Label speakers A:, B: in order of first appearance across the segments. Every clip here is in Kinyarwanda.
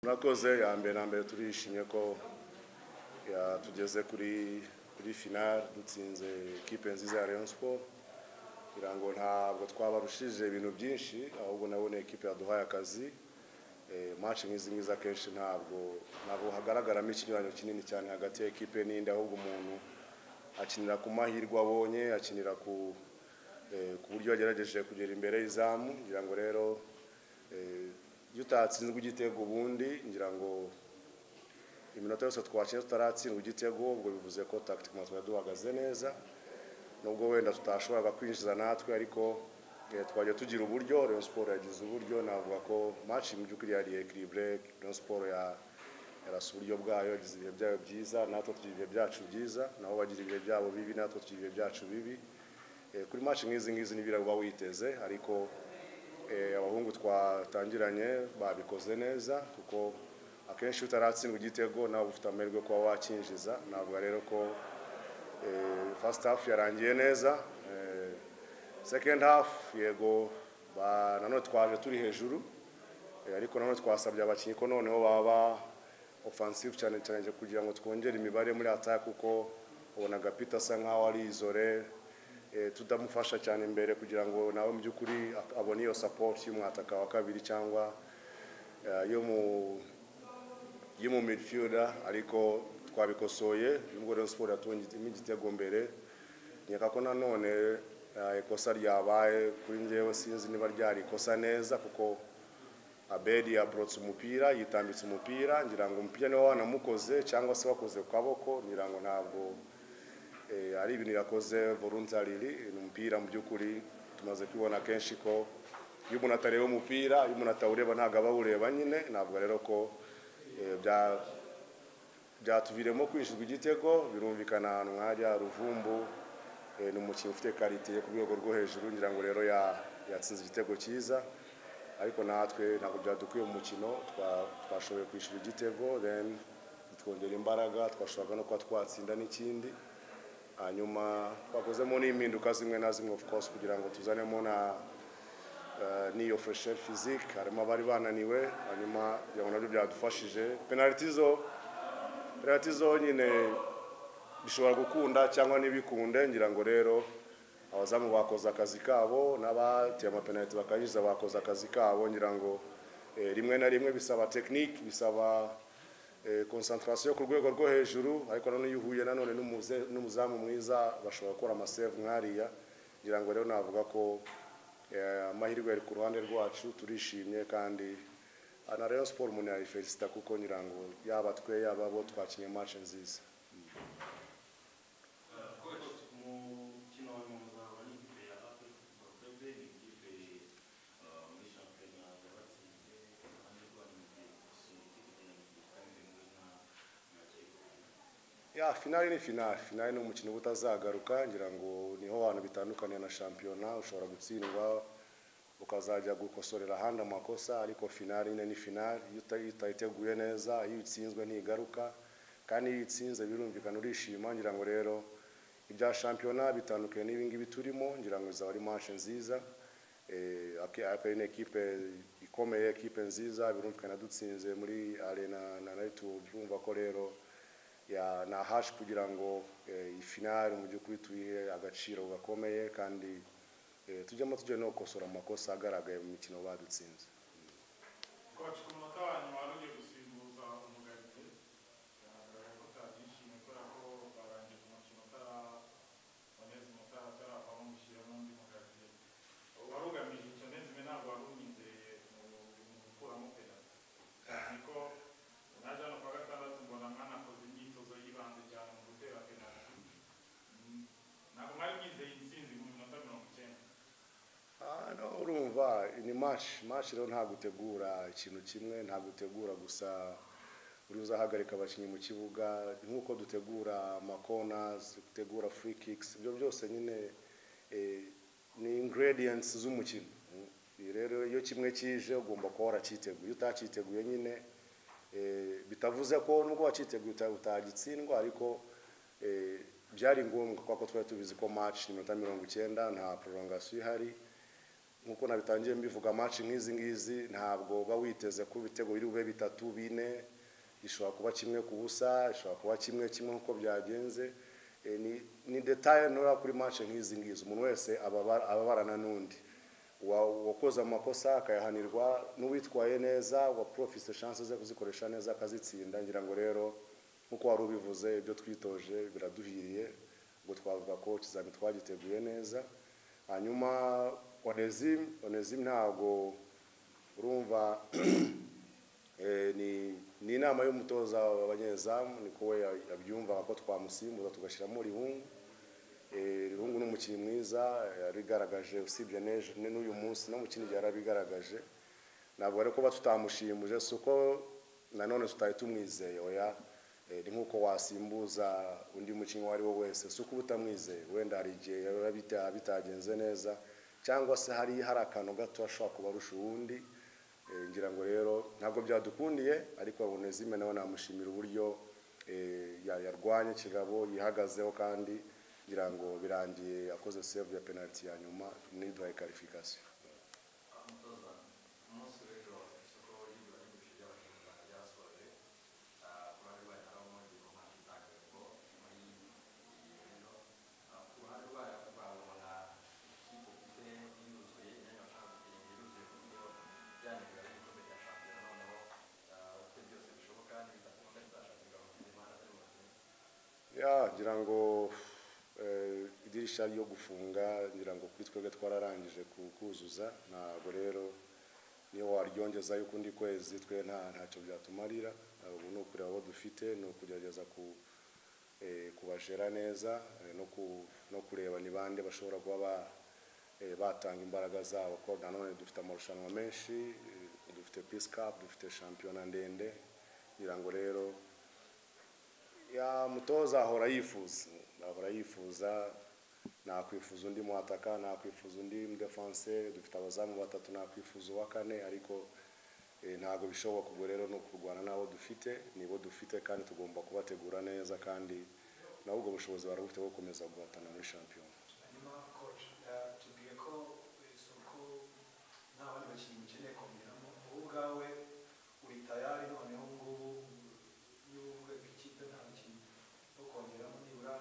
A: murakoze ya mbere na mbere turishimye ko ya- tugeze kuri kuri finale dutsinze ikipe nziza ya Rayon Sport kugira ngo ntabwo twabarushije ibintu byinshi ahubwo nabone ikipe yaduhaye akazi Eh, match nk'izi ngizi akenshi ntabwo ntabwo hagaragaramo ikinyuranyo kinini cyane hagati ya ekipe n'indi ahubwo umuntu akinira ku mahirwe abonye akinira ku eh, ku buryo yagerageje kugera imbere y'izamu ngira ngo rero eh, iyo utatsinzwe igitego ubundi ngira ngo iminota yose twakinnye tutaratsindwa igitego ubwo bivuze ko tactiquement twari duhagaze neza nubwo wenda tutashoboraga kwinjiza natwe ariko eh, twagiye tugira uburyo Rayon Sport yagize uburyo navuga ko match mu by'ukuri yari equilibre Rayon Sport ya yarasa uburyo bwayo yagize ibihe byayo byiza natwe tugira ibihe byacu byiza nabo bagira ibihe byabo bibi natwe tugira ibihe byacu bibi Eh, kuri match nk'izi ngizi n'ibiraba witeze ariko eh, abahungu twatangiranye babikoze neza kuko akenshi iyo utaratsindwa igitego nawe uba ufite amahirwe yo kuba wakinjiza navuga rero ko Eh, first half yarangiye neza Eh, second half yego ba- nanone twaje turi hejuru Eh, ariko nanone twasabye abakinnyi ko noneho baba offensive cyane cyane kugira ngo twongere imibare muri attack kuko ubonaga Peter asa nkaho ari izore eh, tutamufasha cyane imbere kugira ngo nawe mu by'ukuri a- abone iyo support y'umwataka wa kabiri cyangwa eh, yo mu yo mu midfielder ariko twabikosoye nubwo Rayon Sport yatungitsemo igitego mbere nkeka ko nanone eh, ikosa ryabaye kuri njyewe sinzi niba ryari ikosa neza kuko Abedi yaborotse umupira yitambitse umupira ngira ngo umupira niwe wanamukoze cyangwa se wakoze ku kaboko ngira ngo ntabwo eh, ari ibintu yakoze voluntarily ni umupira mu by'ukuri tumaze kubibona kenshi ko iyo umuntu atareba umupira iyo umuntu atawureba ntabwo aba awureba nyine ntabwo rero ko eh, bya- byatuviremo kwinjirwa igitego birumvikana ahantu nk'ahajya ruvumbu eh, ni umukinnyi ufite karite yo ku rwego rwo hejuru ngira ngo rero ya- yatsinze igitego cyiza ariko natwe ntabwo byadukwiye mu mukino twa- twashoboye kwishyura igitego then twongera imbaraga twashoboraga no kuba twatsinda n'ikindi hanyuma twakozemo n'impinduka zimwe na zimwe of course kugira ngo tuzanemo na eh, n'iyo fresher physique harimo abari bananiwe hanyuma kugira ngo nabyo byadufashije penaliti zo penaliti zonyine bishobora gukunda cyangwa ntibikunde ngira ngo rero abazamu bakoze akazi kabo n'abateye amapenaliti bakayinjiza bakoze akazi kabo ngira ngo eh, rimwe na rimwe bisaba tekinike bisaba eh, concentration ku rwego rwo hejuru ariko nanone iyo uhuye nanone n'umuze- n'umuzamu mwiza bashobora gukora amasave nk'ariya ngira ngo rero navuga ko eh, amahirwe yari ku ruhande rwacu turishimye kandi ah, na Rayon Sport umuntu yayifelicita kuko ngira ngo yaba twe yaba bo twakinnye match nziza
B: umukino wa nyuma uzahura n'ikipe ya APR Bakebe ni ikipe eh, muri shampiyona yabatsinze kandi rwanda mu gihe gusunika ikipe ya Nyuguti kandi muri nta nta kipe.
A: ya finale ni finale finale ni umukino uba utazagaruka ngira ngo niho abantu bitandukaniye na shampiyona ushobora gutsindwa ukazajya gukosorera ahandi amakosa ariko finale nyine ni finale iyo uta- iyo utayiteguye neza iyo itsinzwe ntigaruka kandi iyo itsinze birumvikana urishima ngira ngo rero ibya shampiyona bitandukanye n'ibi ngibi turimo ngira ngo izaba ari match nziza Eh, ake- APR ni ekipe ikomeye ekipe nziza birumvikana dutsinze muri arena na nayo urumva ko rero ya ni ahacu kugira ngo eh, iyi finale mu by'ukuri tuyihe agaciro gakomeye kandi eh, tujyemo tujye no gukosora amakosa agaragaye mu mikino badutsinze
C: Coach ku munota wa nyuma wari ugiye gusimbuza umugarite biragaragara ko utabyishimiye kubera ko barangije umukino utaraboneza umutara ataravamo mushyira n'undi mugarite wari ugamije icyo nezime ntabwo wari umwizeye mu- mu gukuramo penaliti cyane ko naje hano kuwa gatandatu mbona mwanakoze imyitozo y'ibanze cyane mu gutera penaliti Mm, ntabwo mwari mwizeye intsinzi mu minota mirongo icyenda
A: Ah, no, urumva ni match match rero nta gutegura ikintu kimwe nta gutegura gusa uri uzahagarika abakinnyi mu kibuga nk'uko dutegura amakonazi dutegura free kicks ibyo byose nyine eh, ni ingredients z'umukino Mm. Ibi rero iyo kimwe kije ugomba kuba waracyiteguye iyo utacyiteguye nyine eh, bitavuze ko nubwo wacyiteguye uta- utagitsindwa ariko eh, byari ngombwa kuko twari tubizi ko match ni iminota mirongo icyenda nta prolongation ihari nk'uko nabitangiye mbivuga match nk'izi ngizi ntabwo uba witeze ko ibitego biri bube bitatu bine gishobora kuba kimwe ku busa gishobora kuba kimwe kimwe nk'uko byagenze Eh, ni- ni detaye ntoya kuri match nk'izi ngizi umuntu wese ababa- ababarana n'undi Wa- uwakoze amakosa akayahanirwa n'uwitwaye neza waprofise chance ze kuzikoresha neza akazitsinda ngira ngo rero nk'uko wari ubivuze ibyo twitoje biraduhiriye ubwo twavuga ko ikizamini twagiteguye neza hanyuma onezimu onezimu ntabwo urumva eh, ni ni inama y'umutoza w'abanyezamu niko we yabyumvaga ko twamusimbuza tugashyiramo rihungu Eh, rihungu ni umukinnyi mwiza yarigaragaje usibye n'ejo- n'uyu munsi no mu kindi gihe yarabigaragaje ntabwo ari kuba tutamushimuje si uko nanone tutari tumwizeye oya Eh, ni nk'uko wasimbuza undi mukinnyi uwo ari we wese si uko uba utamwizeye wenda hari igihe biba bita- bitagenze neza cyangwa se hari hari akantu gato ashobora kuba arusha uwundi Eh, ngira ngo rero ntabwo byadukundiye ariko Onezime nawe namushimira uburyo eh, ya- yarwanye kigabo yihagazeho kandi ngira ngo birangiye akoze save ya penalty ya nyuma n'iduhaye qualification
B: umutoza umunsi w'ejo isoko ry'ibura ry'ibiciro by'abashinga ryasoje kuba rwayo harimo igikorwa cy'itangiriro muri iyi rero ku ruhande rwayo twabona ikipe ifite yuzuye imyanya bashaka kugenda yuzuye ku buryo byanegura igikombe cya shampiyona noneho uko byose bishoboka n'ibitakunda bizashakirwa mu kindi mana atari mu kindi
A: ya ngira ngo eh, idirisha ryo gufunga ngira ngo kuri twebwe twararangije ku- kuzuza ntabwo rero niyo waryongeza yuko undi kwezi twe nta ntacyo byatumarira Eh, ubu ni ukureba abo dufite ni ukugerageza ku eh, kubajera neza eh, no ku- no kureba ni bande bashobora kuba ba- eh, batanga imbaraga zabo ko nanone dufite amarushanwa menshi eh, dufite peace cup dufite shampiyona ndende ngira ngo rero ya mutoza ahora yifuza ahora yifuza nakwifuza undi mwataka nakwifuza undi mdefanse dufite abazamu batatu nakwifuza uwa kane ariko eh, ntabwo bishoboka ubwo rero ni ukurwana n'abo dufite nibo dufite kandi tugomba kubategura neza kandi nabo ubwo bushobozi barabufite bwo gukomeza guhatana muri shampiyona
D: hanyuma coach tubwiye ko isoko nta bandi bakinnyi mukeneye kongeramo wowe ubwawe uri tayari noneho ngubu n'ubwe ikipe nta bakinnyi bo kongeramo nibura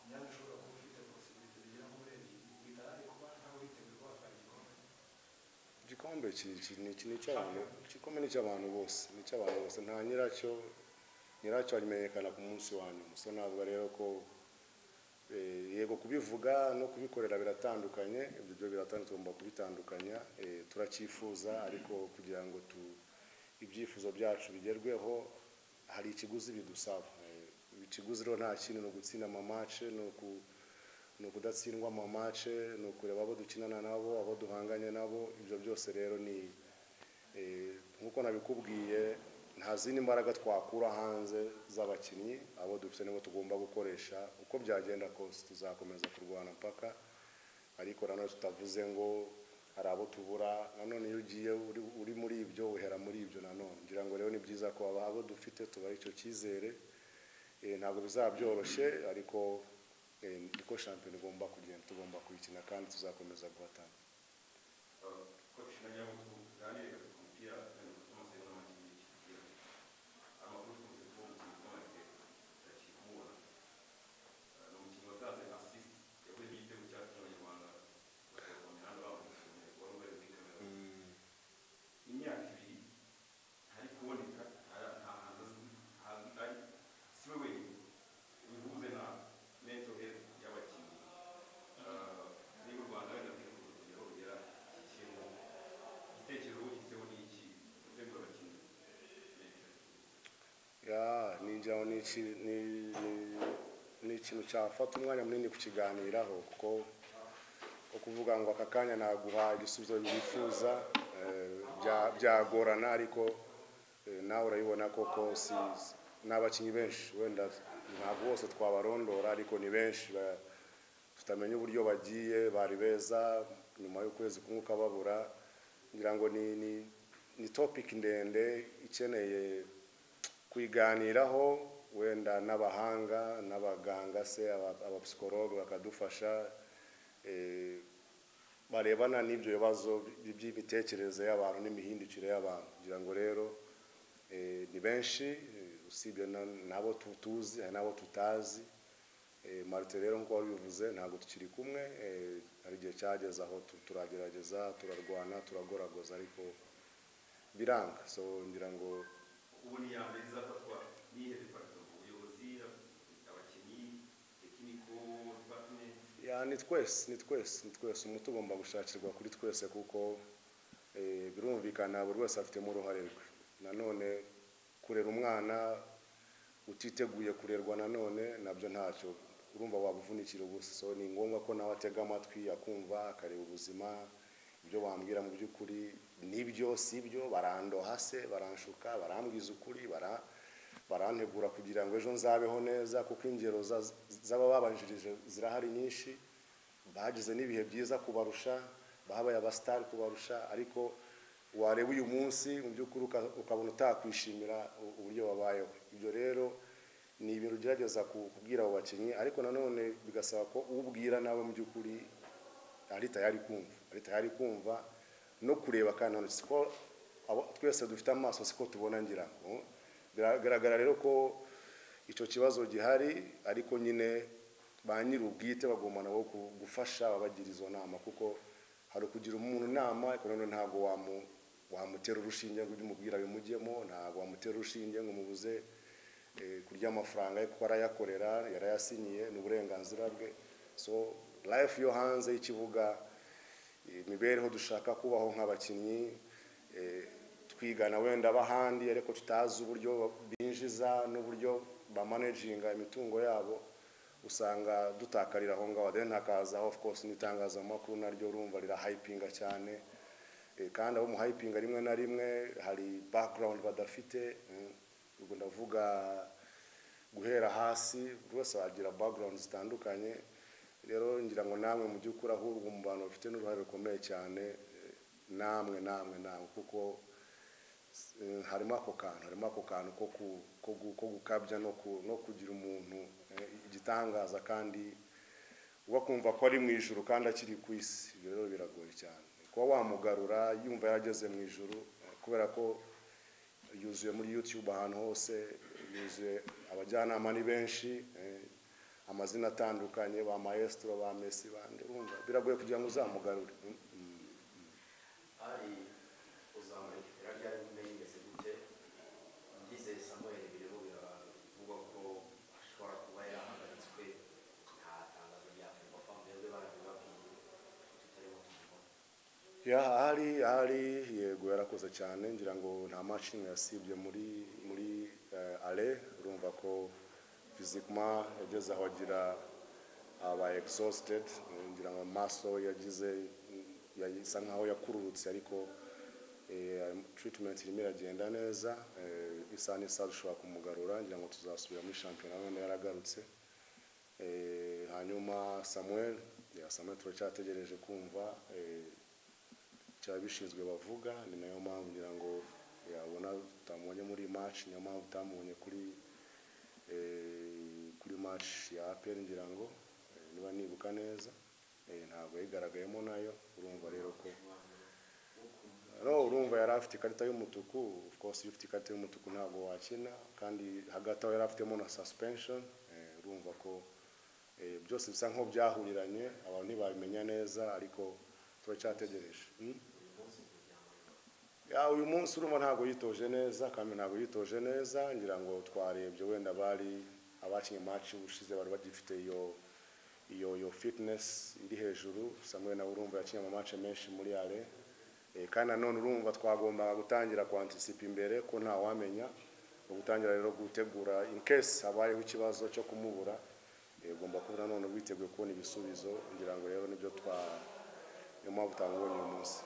D: imyanya ushobora kuba ufite posibilite zigera muri ebyiri uri tayari kuba nawe witeguye guhatana
A: igikombe
D: igikombe
A: ki- ki- ni ki- ni icy'abantu igikombe ni icy'abantu bose ni icy'abantu bose nta nyiracyo nyiracyo abimenyekana ku munsi wa nyuma so navuga rero ko eh, yego kubivuga no kubikorera biratandukanye ibyo byo biratandukanye tugomba kubitandukanya eh, turacyifuza ariko kugira ngo tu ibyifuzo byacu bigerweho hari ikiguzi bidusaba Eh, ikiguzi rero nta kindi ni ugutsinda amamace ni uku ni ukudatsindwa mu mace ni ukureba abo dukinana nabo abo duhanganye nabo ibyo byose rero ni eh, nk'uko nabikubwiye nta zindi mbaraga twakura hanze z'abakinnyi abo dufite nibo tugomba gukoresha uko byagenda kose tuzakomeza kurwana mpaka ariko nanone tutavuze ngo hari abo tubura nanone iyo ugiye uri- uri muri ibyo uhera muri ibyo nanone ngira ngo rero ni byiza ko aba- abo dufite tubaha icyo cyizere Eh, ntabwo bizaba byoroshye ariko eh, niko shampiyona igomba kugenda tugomba kuyikina kandi tuzakomeza guhatana
B: koci nagira ngo tuganire ku mupira kandi tumaze n'amakipe y'ikipe amakuru twese twumvise twamaze turakibura ni umukinnyi watanze assist yavuye igitego cyacu n'abanyarwanda bakabona imihanda bamushimiye wari ubari muri kamera imyaka ibiri ntari kuboneka nta- nta hantu azwi hazwi ari si we wenyine bihuze na mental health y'abakinnyi Ah, niba u rwanda wenda rwifuza kugeraho rugera ikintu igitekerezo ugifiteho ni iki gutegura abakinnyi
A: ya ninjira ni iki- ni- ni- ni ikintu cyafata umwanya munini kukiganiraho kuko ko kuvuga ngo aka kanya naguha igisubizo wifuza eh, bya- byagorana ariko eh, nawe urabibona koko si- ni abakinnyi benshi wenda ntabwo bose twabarondora ariko ni benshi ba- tutamenya uburyo bagiye bari beza nyuma y'ukwezi kumwe ukababura ngira ngo ni ni ni topic ndende ikeneye kuyiganiraho wenda n'abahanga n'abaganga se aba- abapsikologe bakadufasha eh, barebana n'ibyo bibazo by'imitekerereze y'abantu n'imihindukire y'abantu kugira ngo rero eh, ni benshi eh, usibye na- n'abo tu- tuzi hari n'abo tutazi Eh, marite rero nk'uko wari ubivuze ntabwo tukiri kumwe eh, hari igihe cyageze aho tu- turagerageza turarwana turagoragoza ariko biranga so ngira ngo
B: ubu ni iya mbere izafatwa n'iyihe departement ubuyobozi abakinnyi tekiniko departement
A: Ya, ni twese ni twese ni twese umuti ugomba gushakirwa kuri twese kuko eh, birumvikana buri wese afitemo uruhare rwe nanone kurera umwana utiteguye kurerwa nanone nabyo ntacyo urumva wabuvunikira ubusa so ni ngombwa ko nawe atega amatwi akumva akareba ubuzima ibyo wambwira mu by'ukuri nibyo si byo barandoha se baranshuka barambwiza ukuri bara barantegura kugira ngo ejo nzabeho neza kuko ingero za- z'abababanjirije zirahari nyinshi bagize n'ibihe byiza kubarusha bahabaye abasitari kubarusha ariko wareba uyu munsi mu by'ukuri uka- ukabona utakwishimira u- uburyo wabayeho ibyo rero ni ibintu ugerageza ku- kubwira abo bakinnyi ariko nanone bigasaba ko ubwira nawe mu by'ukuri ari tayari kumva ari tayari kumva no kureba kandi nanone siko abo- twese dufite amaso siko tubona ngira ngo biragaragara rero ko icyo kibazo gihari ariko nyine ba nyir'ubwite bagomba nabo ku- gufasha babagira izo nama kuko hari ukugira umuntu inama ariko nanone ntabwo wamu- wamutera urushinge ngo ujye umubwira bimujyemo ntabwo wamutera urushinge ngo umubuze eh, kurya amafaranga ye kuko arayakorera yarayasinyiye ni uburenganzira bwe so life yo hanze y'ikibuga imibereho dushaka kubaho nk'abakinnyi eh, twigana wenda ab'ahandi ariko tutazi uburyo binjiza n'uburyo bamanaginga imitungo yabo usanga dutakarira aho ngaho then hakazaho of course n'itangazamakuru naryo urumva rirahayipinga cyane Eh, kandi abo mu hayipinga rimwe na rimwe hari background badafite mm. ubwo ndavuga guhera hasi buri wese agira background zitandukanye rero ngira ngo namwe mu by'ukuri ahubwo mu bantu bafite n'uruhare rukomeye cyane eh, namwe namwe namwe kuko eh, harimo ako kantu harimo ako kantu ko ku- ko gu- ko gukabya no ku- no kugira umuntu eh, igitangaza kandi uba kumva ko ari mu ijuru kandi akiri ku isi ibyo rero biragoye cyane kuba wamugarura yumva yarageze mu ijuru eh, kubera ko yuzuye muri youtube ahantu hose yuzuye abajyanama ni benshi eh, amazina atandukanye ba maestro ba mesi bande urumva biragoye kugira ngo uzamugarure Mm, mm.
E: ari uzamura ikipe ryari rimeze gute ngize samuel birimo biravugwa ko ashobora kuba yarahagaritswe nta tangazo ryafungwa fa mwebwe barabibabwiye tutarimo tumubona
A: ya ahari ahari yego yarakoze cyane ngira ngo nta mashini yasibye muri muri eh, ale urumva ko fizikuma yageze aho agira aba exhausted eh, ngira ngo amaso we yagize yasa nkaho yakururutse ariko eh, treatment irimo iragenda neza eh, isaha n'isaha dushobora kumugarura ngira ngo tuzasubira muri shampiyona none yaragarutse Eh, hanyuma samuel ya samuel turacyategereje kumva eh, cyaba bishinzwe bavuga ni nayo mpamvu ngira ngo yabona utamubonye muri match niyo mpamvu utamubonye kuri eh, kuri match ya APR ngira ngo eh, niba nibuka neza eh, ntabwo yigaragayemo nayo urumva rero ko no urumva yari afite ikarita y'umutuku of course iyo ufite ikarita y'umutuku ntabwo wakina kandi hagati aho yari afitemo na suspension eh, urumva ko eh, byose bisa nkaho byahuriranye abantu ntibabimenya neza ariko turacyategereje Mm? ya uyu munsi urumva ntabwo yitoje neza kandi ntabwo yitoje neza ngira ngo twarebye wenda bari abakinnye match ubushize bari bagifite iyo iyo iyo fitness iri hejuru Samuel nawe urumva yakinnye ama match menshi muri ale eh, kandi nanone urumva twagombaga gutangira kwantisipa imbere ko nta wamenya no gutangira rero gutegura in case habayeho ikibazo cyo kumubura eh, ugomba kuba nanone witeguye kubona ibisubizo ngira ngo rero nibyo twa niyo mpamvu utamubonye uyu munsi